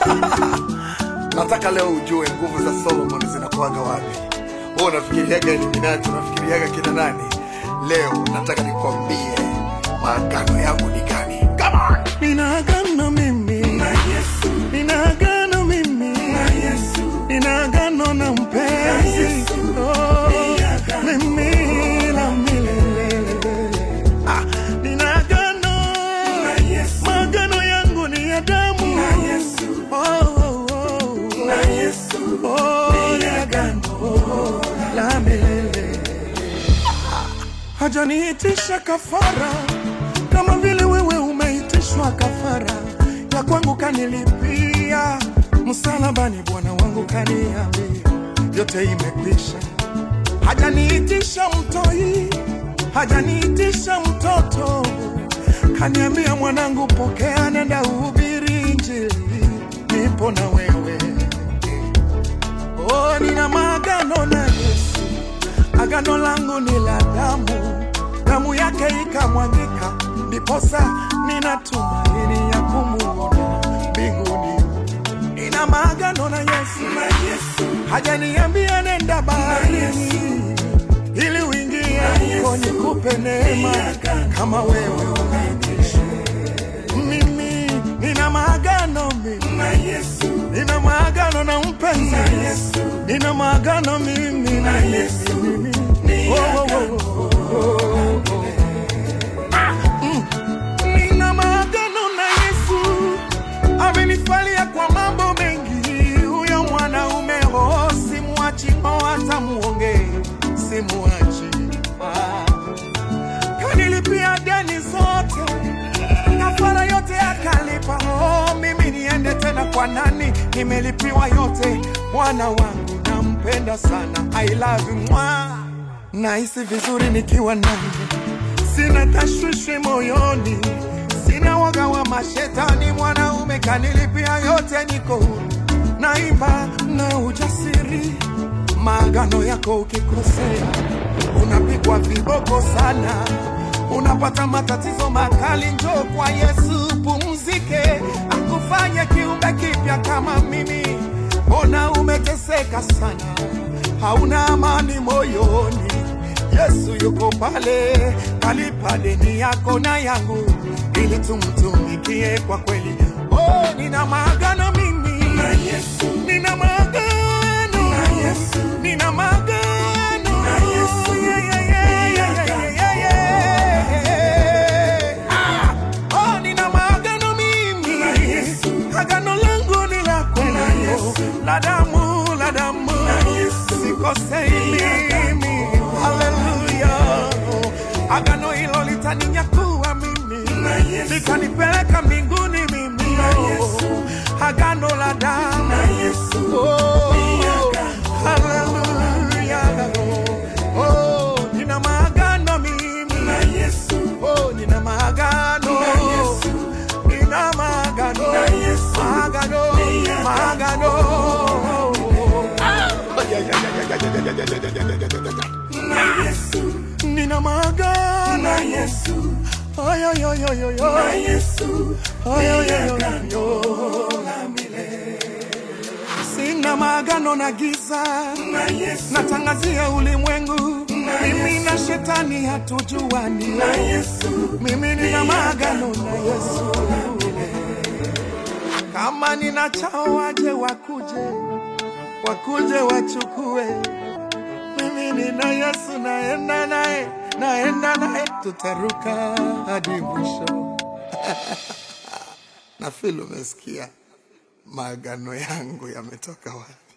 Nataka leo ujue nguvu za Solomon zinakuwaga wapi. Wewe unafikiriaga Illuminati, unafikiriaga kina nani? Leo nataka nikwambie maagano yangu ni gani. Come on! Nina agano mimi Na Yesu, nina agano mimi na Yesu, nina agano na mpenzi Yesu. oh, Ni agano. mimi la milele ah, nina agano na Yesu, maagano yangu ni ya damu na Yesu, oh, oh, oh. na Yesu. Oh, ni agano la milele hajaniitisha kafara kama vile wewe umeitishwa kafara ya kwangu kanilipia msalabani bwana wangu kaniambia yote imekwisha hajaniitisha mtoi hajaniitisha mtoto kaniambia mwanangu pokea nenda uhubiri injili nipo na wewe oh, nina maagano na yesu agano langu ni la damu, damu yake ikamwagika, ndiposa nina tumaini ya kumuona mbinguni. Nina maagano na Yesu, Na Yesu, hajaniambia nenda baharini ili uingie huko nikupe neema kama wewe umeitisha. Mimi nina maagano mimi na Yesu, nina maagano na mpenzi na Yesu, nina maagano mimi na Yesu. mimi. Ni Oh, oh, oh, oh, oh, oh. Ah, mm. Nina maagano na Yesu, amenifalia kwa mambo mengi. Huyo mwanaume ho, simwachi ho, hata muonge, simwachi Ah. kanilipia deni zote kafara yote akalipa. Oh, mimi niende tena kwa nani? Nimelipiwa yote, mwana wangu nampenda sana, I love you mwa. Nahisi vizuri nikiwa naye, sina tashwishi moyoni, sina woga wa mashetani. Mwanaume kanilipia yote, niko huru, naimba na ujasiri. Maagano yako ukikosea, unapigwa viboko sana unapata matatizo makali, njoo kwa Yesu pumzike, akufanye kiumbe kipya kama mimi. Mbona umeteseka sana, hauna amani moyoni? Yesu yuko pale, kalipa deni yako na yangu, ili tumtumikie kwa kweli. Oh, nina maagano mimi na Yesu, nina maagano Na Yesu. nina maagano Na Yesu. Yeah, yeah, yeah, yeah, yeah, yeah, yeah. Ah! Oh, nina maagano mimi Na Yesu. agano langu ni la kweli Yesu. la damu la damu Yesu. sikosei mimi haleluya agano hilo litaninyakua mimi Na Yesu. litanipeleka mbinguni mimi Na oh. Yesu. agano la damu na Yesu. Oh, Ni agano. hallelujah. Oh, nina maagano mimi. Na Yesu, Oh, nina maagano. Na Yesu. Nina maagano. Na Yesu. Maagano. Ni agano. Maagano. na Yesu, Nina maagano. na Yesu, Ay, ay, ay, ay, ay, na ay. Yesu. Ay, ay, ay, ay, ay. Agano la milele. Sina maagano na giza. Na Yesu, natangazia ulimwengu Na mimi Yesu. na shetani hatujuani na Yesu, mimi nina maagano na yesu kama nina chao waje wakuje wakuje wachukue mimi nina yesu naenda naye naenda naye tutaruka hadi mwisho na filo umesikia maagano yangu yametoka wapi